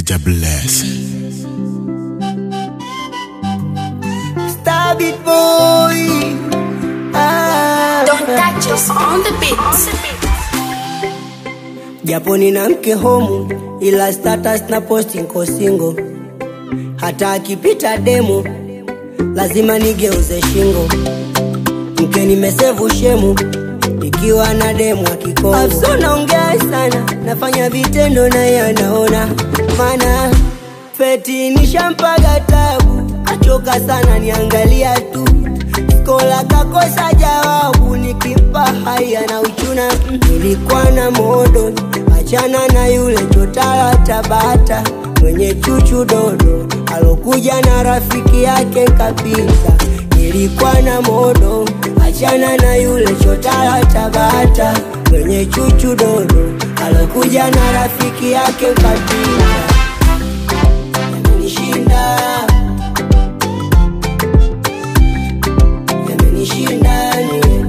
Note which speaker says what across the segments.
Speaker 1: DJ Bless.
Speaker 2: Stab it boy. Ah.
Speaker 3: Don't touch us on the beat.
Speaker 2: Japo nina mke homu ila status na posti nko single. Hata akipita demo lazima nigeuze shingo. Mke nimesevu shemu ikiwa na demu akikongo. Afso naongea sana, nafanya vitendo na yanaona, maana feti nishampaga tabu, achoka sana niangalia tu skola kakosa jawabu, nikimpa haya na uchuna. Mm, Nilikuwa na modo, achana na yule chotara Tabata mwenye chuchu dodo, alokuja na rafiki yake kapita. Nilikuwa na modo, achana na yule chotara Tabata mwenye chuchu dodo, alokuja na rafiki yake kapita. Yamenishinda, yamenishinda ni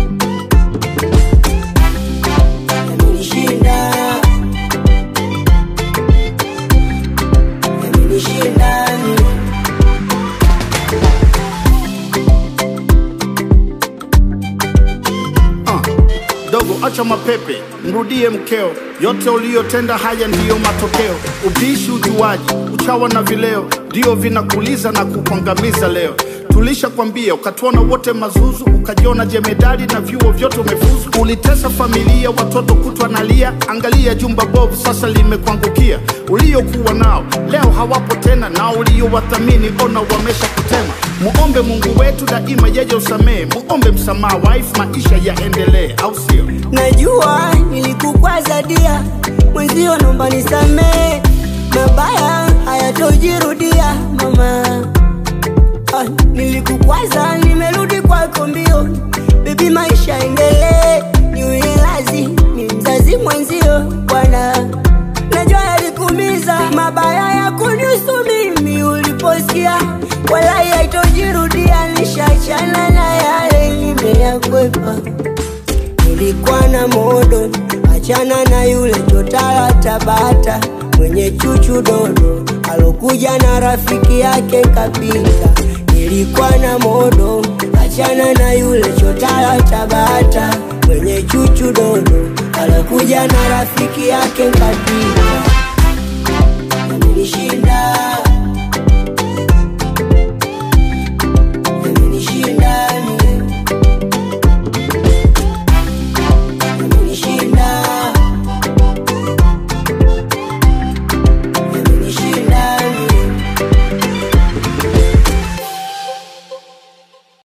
Speaker 2: yamenishinda yamenishinda ni
Speaker 4: Ah, dogo acha mapepe, mrudie mkeo, yote uliyotenda haya ndiyo matokeo. Ubishi, ujuaji, uchawa na vileo ndio vinakuliza na kukuangamiza leo. Tulisha kwambia ukatuona wote mazuzu, ukajiona jemedali na vyuo vyote umefuzu. Ulitesa familia, watoto kutwa nalia, angalia jumba bovu sasa limekuangukia. Uliokuwa nao leo hawapo tena, na uliowathamini ona wamesha kutema. Muombe Mungu wetu daima, yeye usamehe. Muombe msamaha, wife, maisha yaendelee, au sio?
Speaker 2: Najua nilikukwaza dia, mwenzio naomba nisamee, mabaya hayatojirudia mama. Ah, nilikukwaza, nimerudi kwako mbio, bebi, maisha endelee, niwe lazi ni mzazi mwenzio bwana. Najua yalikumiza mabaya ya kunihusu mimi uliposikia, wala haitojirudia, nishachana na yale nimeyakwepa nilikuwa na modo, achana na yule chotara Tabata mwenye chuchu dodo, alokuja na rafiki yake kapita. Nilikuwa na modo, achana na yule chotara Tabata mwenye chuchu dodo, alokuja na rafiki yake kapita.